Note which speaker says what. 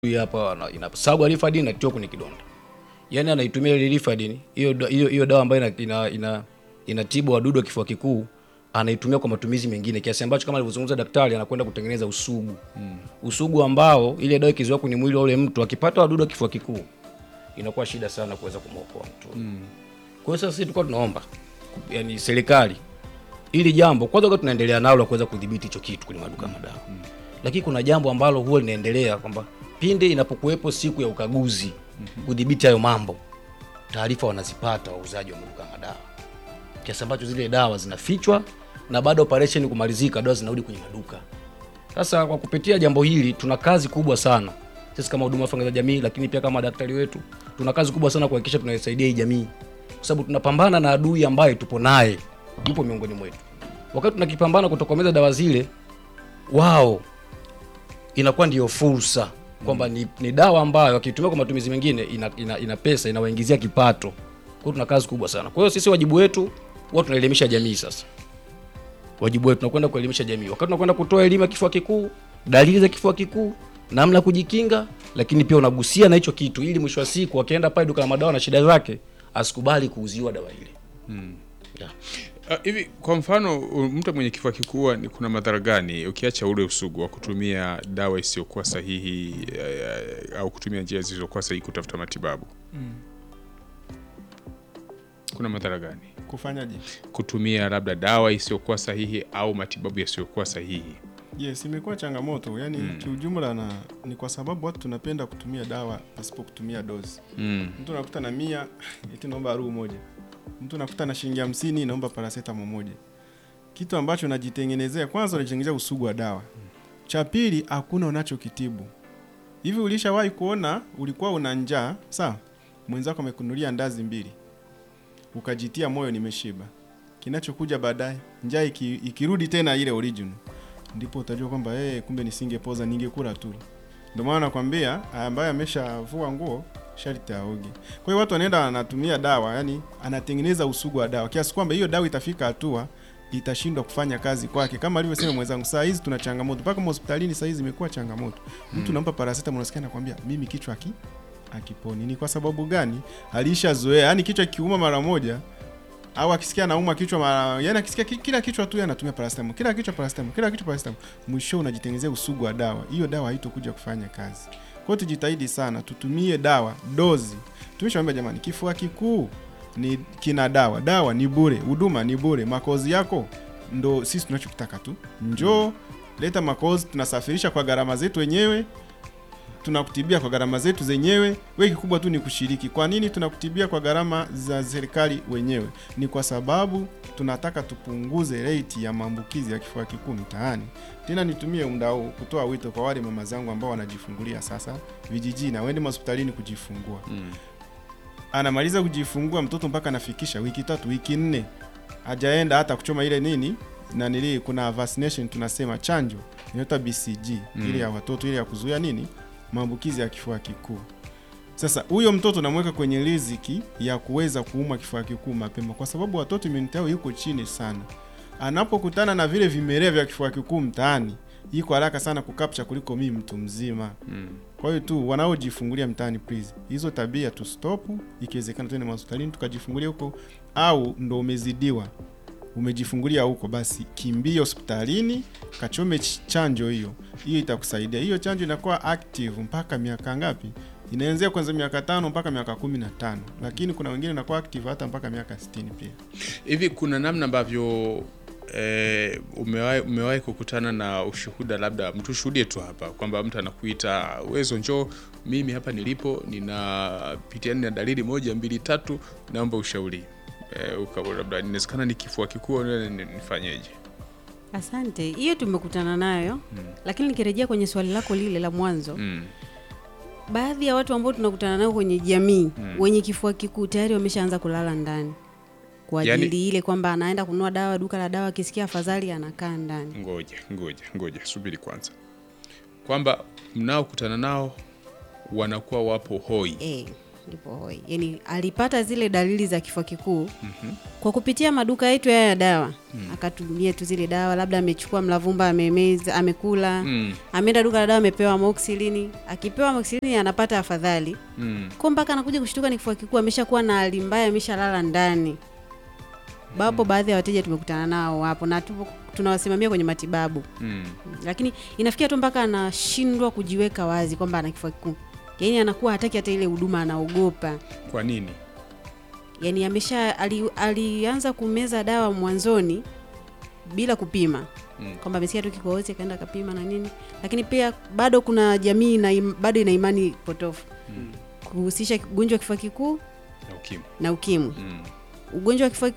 Speaker 1: Hii hapa ana- inasagwa Rifadin inatiwa kwenye kidonda, yaani anaitumia ile Rifadin hiyo da- hiyo hiyo dawa ambayo ina, ina, ina, inatibu wadudu wa kifua kikuu anaitumia kwa matumizi mengine, kiasi ambacho kama alivyozungumza daktari, anakwenda kutengeneza usugu usugu ambao ile dawa ikizoea kwenye mwili wa ule mtu akipata wadudu wa kifua kikuu inakuwa shida sana kuweza kumwokoa mtu. Kwa hiyo sasa sisi tulikuwa tunaomba yani serikali ili jambo kwanza kwa tunaendelea nalo la kuweza kudhibiti hicho kitu kwenye maduka ya madawa lakini kuna jambo ambalo huwa linaendelea kwamba pindi inapokuwepo siku ya ukaguzi kudhibiti hayo mambo, taarifa wanazipata wauzaji wa maduka ya madawa, kiasi ambacho zile dawa zinafichwa na baada ya operation kumalizika, dawa zinarudi kwenye maduka. Sasa kwa kupitia jambo hili, tuna kazi kubwa sana sisi kama huduma ya za jamii, lakini pia kama daktari wetu, tuna kazi kubwa sana kuhakikisha tunaisaidia hii jamii, kwa sababu tunapambana na adui ambaye tupo naye, yupo miongoni mwetu. Wakati tunakipambana kutokomeza dawa zile, wao inakuwa ndiyo fursa kwamba ni, ni dawa ambayo wakitumia kwa matumizi mengine ina, ina, ina pesa inawaingizia kipato. Kwa hiyo tuna kazi kubwa sana. Kwa hiyo sisi wajibu wetu huwa tunaelimisha jamii sasa. Wajibu wetu tunakwenda kuelimisha jamii. Wakati tunakwenda kutoa elimu ya kifua kikuu, dalili za kifua kikuu, namna ya kujikinga, lakini pia unagusia na hicho kitu ili mwisho wa siku akienda pale duka la madawa na shida zake asikubali kuuziwa dawa ile. Yeah.
Speaker 2: Ah, hivi kwa mfano u- mtu mwenye kifua kikuu ni kuna madhara gani ukiacha ule usugu wa kutumia dawa isiyokuwa sahihi eh, au kutumia njia zisizokuwa sahihi kutafuta matibabu kuna madhara gani
Speaker 3: kufanyaje?
Speaker 2: kutumia labda dawa isiyokuwa sahihi au matibabu yasiyokuwa sahihi
Speaker 3: Yes, imekuwa changamoto yani kiujumla, na ni kwa sababu watu tunapenda kutumia dawa pasipo kutumia dozi.
Speaker 2: mm.
Speaker 3: Mtu anakuta na mia eti naomba ruu moja, mtu anakuta na shilingi hamsini naomba paracetamol moja, kitu ambacho unajitengenezea. Kwanza unajitengenezea usugu wa dawa, cha pili hakuna unachokitibu. Hivi ulishawahi kuona ulikuwa una njaa sawa, mwenzako amekunulia ndazi mbili, ukajitia moyo nimeshiba, kinachokuja baadaye njaa iki, ikirudi tena ile original, ndipo utajua kwamba eh, kumbe nisingepoza ningekula tu. Ndio maana nakwambia ambaye ameshavua nguo sharti aoge. Kwa hiyo watu wanaenda anatumia dawa, yani anatengeneza usugu wa dawa kiasi kwamba hiyo dawa itafika hatua itashindwa kufanya kazi kwake, kama alivyosema mwenzangu. Saa hizi tuna changamoto mpaka hospitalini, saa hizi imekuwa changamoto. Mtu nampa paracetamol, unasikia anakwambia mimi kichwa aki akiponi. Ni kwa sababu gani? Alishazoea, yani kichwa kiuma mara moja au akisikia anauma kichwa mara, yani akisikia ki- kila kichwa tu yeye anatumia paracetamol, kila kichwa paracetamol, kila kichwa paracetamol, mwisho unajitengenezea usugu wa dawa. Hiyo dawa haitokuja kufanya kazi. Kwa hiyo tujitahidi sana, tutumie dawa dozi. Tumeshaambia jamani, kifua kikuu ni kina dawa, dawa ni bure, huduma ni bure, makozi yako ndo sisi tunachokitaka tu, njoo leta makozi, tunasafirisha kwa gharama zetu wenyewe tunakutibia kwa gharama zetu zenyewe. We kikubwa tu ni kushiriki. Kwa nini tunakutibia kwa gharama za serikali wenyewe? Ni kwa sababu tunataka tupunguze rate ya maambukizi ya kifua kikuu mtaani. Tena nitumie muda huu kutoa wito kwa wale mama zangu ambao wanajifungulia sasa vijijini, na waende hospitalini kujifungua. Anamaliza kujifungua mtoto mpaka anafikisha wiki tatu, wiki nne, hajaenda hata kuchoma ile nini na nili, kuna vaccination tunasema chanjo inaitwa BCG ile ya watoto ile ya kuzuia nini maambukizi ya kifua kikuu. Sasa huyo mtoto namweka kwenye riziki ya kuweza kuumwa kifua kikuu mapema, kwa sababu watoto immunity yao yuko chini sana. Anapokutana na vile vimelea vya kifua kikuu mtaani, iko haraka sana kukapcha kuliko mimi mtu mzima. Kwa hiyo tu wanaojifungulia mtaani, please, hizo tabia tu stop. Ikiwezekana tuende hospitalini tukajifungulia huko, au ndo umezidiwa umejifungulia huko, basi kimbia hospitalini kachome ch- chanjo hiyo. Hiyo itakusaidia. Hiyo chanjo inakuwa active mpaka miaka ngapi? Inaanzia kwanza miaka tano mpaka miaka kumi na tano, lakini kuna wengine inakuwa active hata mpaka miaka sitini pia.
Speaker 2: hivi kuna namna ambavyo eh, umewahi umewahi kukutana na ushuhuda labda mtu shuhudie tu hapa kwamba mtu anakuita uwezo njoo mimi hapa nilipo ninapitia na dalili moja mbili tatu naomba ushauri eh, uka- labda inawezekana ni kifua kikuu ni- ni- nifanyeje
Speaker 4: Asante, hiyo tumekutana nayo lakini nikirejea kwenye swali lako lile la mwanzo
Speaker 2: mm.
Speaker 4: baadhi ya watu ambao tunakutana nao kwenye jamii wenye kifua kikuu tayari wameshaanza kulala ndani kwa
Speaker 2: Yaani-
Speaker 4: ajili ile kwamba anaenda kununua dawa duka la dawa, akisikia afadhali anakaa ndani.
Speaker 2: ngoja ngoja ngoja subiri kwanza kwamba mnaokutana nao wanakuwa wapo hoi
Speaker 4: Eh, lipo hoi, yaani alipata zile dalili za kifua kikuu kwa kupitia maduka yetu haya ya dawa akatumia tu zile dawa, labda amechukua mlavumba amemeza, amekula
Speaker 2: Mm.
Speaker 4: ameenda duka la dawa amepewa amoxicillin, akipewa amoxicillin anapata afadhali
Speaker 2: Mm.
Speaker 4: kwa mpaka anakuja kushtuka ni kifua kikuu, ameshakuwa na hali mbaya, ameshalala ndani. Bapo baadhi ya wateja tumekutana nao hapo na tupo tunawasimamia kwenye matibabu,
Speaker 2: Mm.
Speaker 4: lakini inafikia tu mpaka anashindwa kujiweka wazi kwamba ana kifua kikuu, yaani anakuwa hataki hata ile huduma, anaogopa.
Speaker 2: Kwa nini?
Speaker 4: Yaani amesha ali, alianza kumeza dawa mwanzoni bila kupima
Speaker 2: Mm.
Speaker 4: kwamba amesikia tu kikohozi akaenda akapima na nini, lakini pia bado kuna jamii na im, bado ina imani potofu kuhusisha ugonjwa wa kifua kikuu
Speaker 2: Na ukimwi.
Speaker 4: na ukimwi.
Speaker 2: Mm.
Speaker 4: Ugonjwa wa kifua